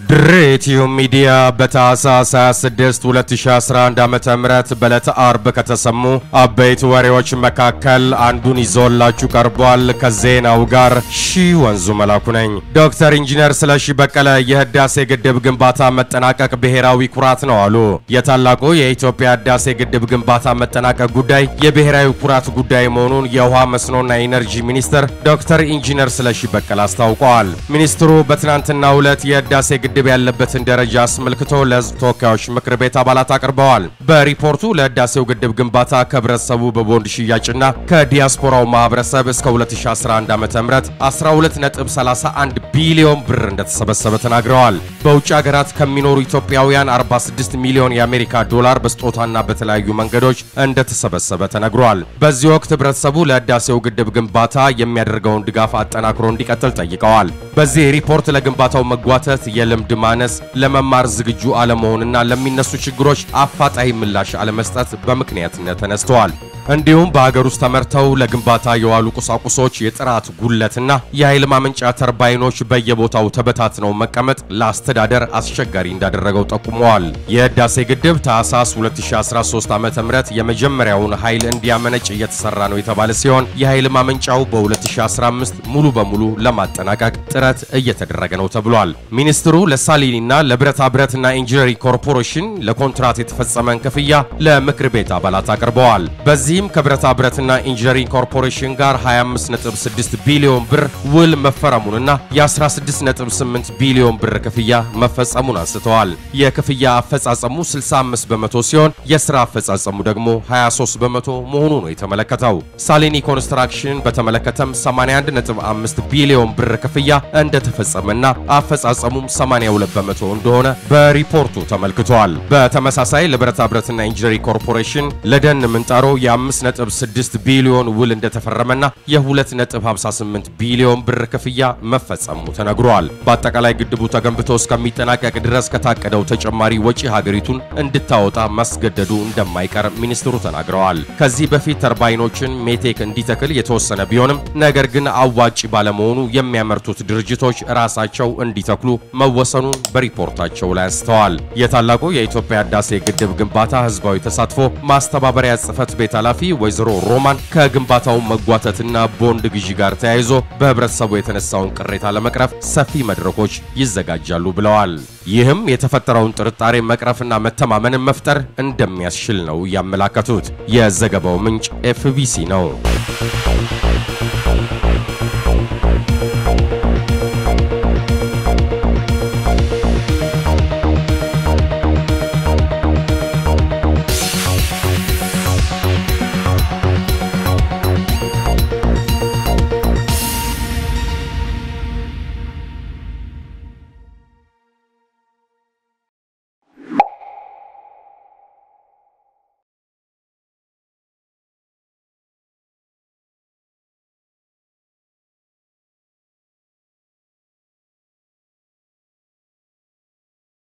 ድሬቲዩ ሚዲያ በታህሳስ 26 2011 ዓ ም በዕለተ አርብ ከተሰሙ አበይት ወሬዎች መካከል አንዱን ይዞላችሁ ቀርቧል። ከዜናው ጋር ሺ ወንዙ መላኩ ነኝ። ዶክተር ኢንጂነር ስለሺ በቀለ የህዳሴ ግድብ ግንባታ መጠናቀቅ ብሔራዊ ኩራት ነው አሉ። የታላቁ የኢትዮጵያ ህዳሴ ግድብ ግንባታ መጠናቀቅ ጉዳይ የብሔራዊ ኩራት ጉዳይ መሆኑን የውሃ መስኖና ኢነርጂ ሚኒስትር ዶክተር ኢንጂነር ስለሺ በቀለ አስታውቀዋል። ሚኒስትሩ በትናንትናው ዕለት የህዳሴ ግድብ ያለበትን ደረጃ አስመልክቶ ለህዝብ ተወካዮች ምክር ቤት አባላት አቅርበዋል። በሪፖርቱ ለህዳሴው ግድብ ግንባታ ከህብረተሰቡ በቦንድ ሽያጭና ከዲያስፖራው ማህበረሰብ እስከ 2011 ዓ.ም 12.31 ቢሊዮን ብር እንደተሰበሰበ ተናግረዋል። በውጭ ሀገራት ከሚኖሩ ኢትዮጵያውያን 46 ሚሊዮን የአሜሪካ ዶላር በስጦታና በተለያዩ መንገዶች እንደተሰበሰበ ተነግሯል። በዚህ ወቅት ህብረተሰቡ ለህዳሴው ግድብ ግንባታ የሚያደርገውን ድጋፍ አጠናክሮ እንዲቀጥል ጠይቀዋል። በዚህ ሪፖርት ለግንባታው መጓተት የልምድ ማነስ፣ ለመማር ዝግጁ አለመሆንና ለሚነሱ ችግሮች አፋጣኝ ምላሽ አለመስጠት በምክንያትነት ተነስተዋል። እንዲሁም በሀገር ውስጥ ተመርተው ለግንባታ የዋሉ ቁሳቁሶች የጥራት ጉድለትና የኃይል ማመንጫ ተርባይኖች በየቦታው ተበታትነው መቀመጥ ለአስተዳደር አስቸጋሪ እንዳደረገው ጠቁመዋል። የህዳሴ ግድብ ታህሳስ 2013 ዓ.ም የመጀመሪያውን ኃይል እንዲያመነጭ እየተሰራ ነው የተባለ ሲሆን የኃይል ማመንጫው በ2015 ሙሉ በሙሉ ለማጠናቀቅ ጥረት እየተደረገ ነው ተብሏል። ሚኒስትሩ ለሳሊኒና ለብረታ ብረትና ኢንጂነሪንግ ኮርፖሬሽን ለኮንትራት የተፈጸመን ክፍያ ለምክር ቤት አባላት አቅርበዋል። በዚህም ከብረታ ብረትና ኢንጂነሪንግ ኮርፖሬሽን ጋር 25.6 ቢሊዮን ብር ውል መፈረሙንና የ16.8 ቢሊዮን ብር ክፍያ መፈጸሙን አንስተዋል። የክፍያ አፈጻጸሙ 65 በመቶ ሲሆን የሥራ አፈጻጸሙ ደግሞ 23 በመቶ መሆኑ ነው የተመለከተው። ሳሊኒ ኮንስትራክሽን በተመለከተም 81.5 ቢሊዮን ብር ክፍያ እንደተፈጸመና አፈጻጸሙም 82 በመቶ እንደሆነ በሪፖርቱ ተመልክቷል። በተመሳሳይ ለብረታ ብረትና ኢንጂነሪንግ ኮርፖሬሽን ለደን ምንጣሮ የ5.6 ቢሊዮን ውል እንደተፈረመና የ2.58 ቢሊዮን ብር ክፍያ መፈጸሙ ተነግሯል። በአጠቃላይ ግድቡ ተገንብቶ እስከሚጠናቀቅ ድረስ ከታቀደው ተጨማሪ ወጪ ሀገሪቱን እንድታወጣ ማስገደዱ እንደማይቀር ሚኒስትሩ ተናግረዋል። ከዚህ በፊት ተርባይኖችን ሜቴክ እንዲተክል የተወሰነ ቢሆንም ነገር ግን አዋጪ ባለመሆኑ የሚያመርቱት ድርጅቶች ራሳቸው እንዲተክሉ መወሰኑን በሪፖርታቸው ላይ አንስተዋል። የታላቁ የኢትዮጵያ ህዳሴ ግድብ ግንባታ ህዝባዊ ተሳትፎ ማስተባበሪያ ጽህፈት ቤት ኃላፊ ወይዘሮ ሮማን ከግንባታው መጓተትና ቦንድ ግዢ ጋር ተያይዞ በህብረተሰቡ የተነሳውን ቅሬታ ለመቅረፍ ሰፊ መድረኮች ይዘጋጃሉ ብለዋል። ይህም የተፈጠረውን ጥርጣሬ መቅረፍና መተማመንን መፍጠር እንደሚያስችል ነው ያመላከቱት። የዘገባው ምንጭ ኤፍቢሲ ነው።